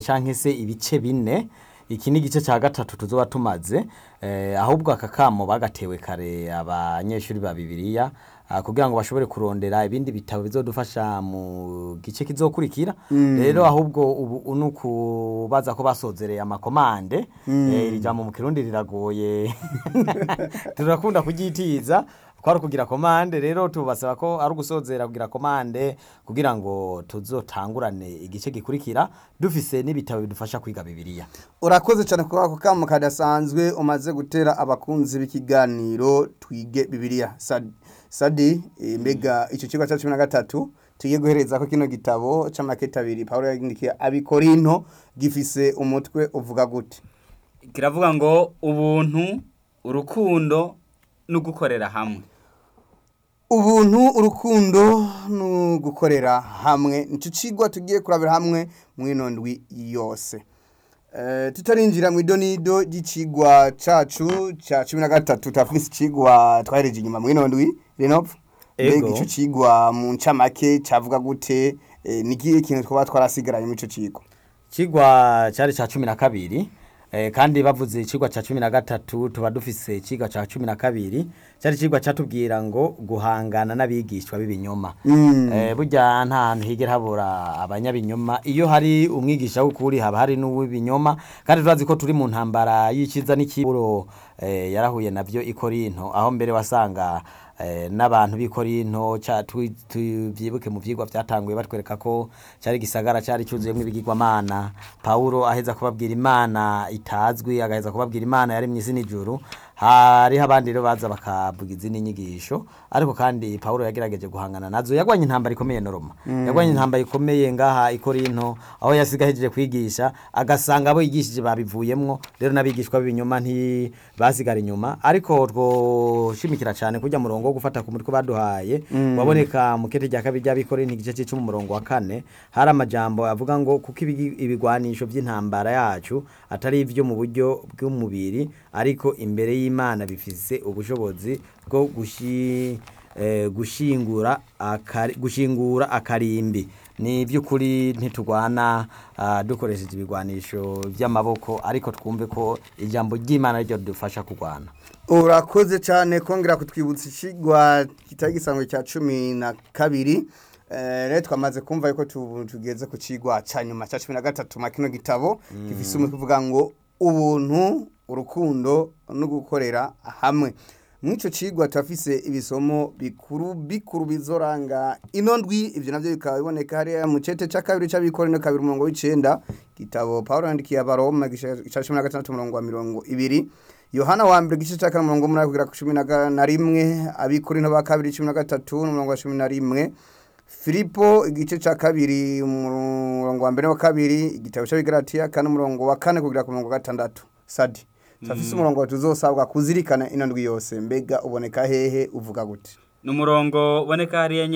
canke se ibice bine iki ni igice cya gatatu tuzoba tumaze eh, ahubwo aka kamo bagatewe kare abanyeshuri ba bibiliya ah, kugira ngo bashobore kurondera ibindi bitabo bizodufasha mu gice kizokurikira rero ahubwo ubu ni ukubaza ko basozereye amakomande eh, iri jambo mu kirundi riragoye turakunda kuryitiza ko ari ukugira komande rero tubasaba ko ari ugusozera kugira komande kugira ngo tuzotangurane igice gikurikira dufise n'ibitabo bidufasha kwiga bibiliya urakoze cyane kuri ako kamo kadasanzwe umaze gutera abakunzi b'ikiganiro twige bibiliya Sad- sadi eh, mbega icyo kigo cya cumi na gatatu tugiye guhereza ko kino gitabo c'amakete abiri pawulo yagindikiye abikorinto gifise umutwe uvuga gute kiravuga ngo ubuntu urukundo no gukorera hamwe ubuntu urukundo no gukorera hamwe nicyo kigwa tugiye kurabira hamwe mu ino ndwi yose Eh, tutarinjira mu idonido ry'ikigwa cacu ca cumi na gatatu turafise ikigwa twahereje inyuma mu ino ndwi renopfu Ego. mbega ico cigwa mu ncamake cavuga gute eh, ni ikihe kintu twaba twarasigaranye muri ico cigwa ikigwa cyari cya cumi na kabiri eh, kandi bavuze ikigwa cya cumi na gatatu tuba dufise ikigwa cya cumi na kabiri cyari ikigwa cyatubwira ngo guhangana n'abigishwa b'ibinyoma Mm. eh, burya nta hantu higera habura abanyabinyoma iyo hari umwigisha w'ukuri haba hari n'uw'ibinyoma kandi turazi ko turi mu ntambara y'icyiza n'ikiburo eh, yarahuye navyo i korinto aho mbere wasanga eh, n'abantu b'i korinto ca- tu- tuvyibuke mu vyigwa vyatanguye batwereka ko cari gisagara cari cuzuyemwo ibigirwamana pawulo aheza kubabwira imana itazwi agaheza kubabwira imana yaremye isi n'ijuru hariho abandi rero baza bakavuga izindi nyigisho ariko kandi pawulo yagerageje guhangana nazo yagwanye intambara ikomeye na roma yagwanye intambara ikomeye ngaha i korinto aho yasiga ahejeje kwigisha agasanga abo yigishije babivuyemwo rero n'abigishwa b'ibinyoma ntibasigara inyuma ariko twoshimikira cyane kujya murongo wo gufata ku mutwe baduhaye waboneka mu kete rya kabiri ry'abikorinto igice cy'icumi umurongo wa kane hari amajambo avuga ngo kuko ibigi- ibigwanisho by'intambara yacu atari ibyo mu buryo bw'umubiri ariko imbere y'imana bifise ubushobozi bwo gushi eh, gushingura akari, gushingura akarimbi ni by'ukuri ntitugwana ah, dukoresheje ibigwanisho by'amaboko ariko twumve ko ijambo ry'imana ryo ridufasha kurwana urakoze cyane kongera kutwibutsa ikigwa kitari gisanzwe cya cumi na kabiri Eh, rero twamaze kumva yuko tu- tugeze ku kigwa cya nyuma cya cumi na gatatu ma kino gitabo gifise umutwe uvuga ngo ubuntu urukundo no gukorera hamwe muri icyo kigwa turafise ibisomo bikuru bikuru bizoranga ino ndwi ibyo nabyo bikaba biboneka hariya mu cete cya kabiri cy'abikorino kabiri umurongo w'icenda gitabo pawulo yandikiye abaroma igice cya cumi na gatandatu umurongo wa mirongo ibiri yohana wa mbere igice cya kane umurongo w'umunani kugera ku cumi na ga- na rimwe abikorino ba kabiri cumi na gatatu n'umurongo wa cumi na rimwe filipo igice cya kabiri umurongo wa mbere wa kabiri igitabo cy'abigaratiya kane umurongo wa kane kugera ku murongo wa gatandatu sadi turafise umurongo tuzosabwa kuzirikana ino ndwi yose mbega uboneka hehe uvuga gute ni umurongo uboneka hariya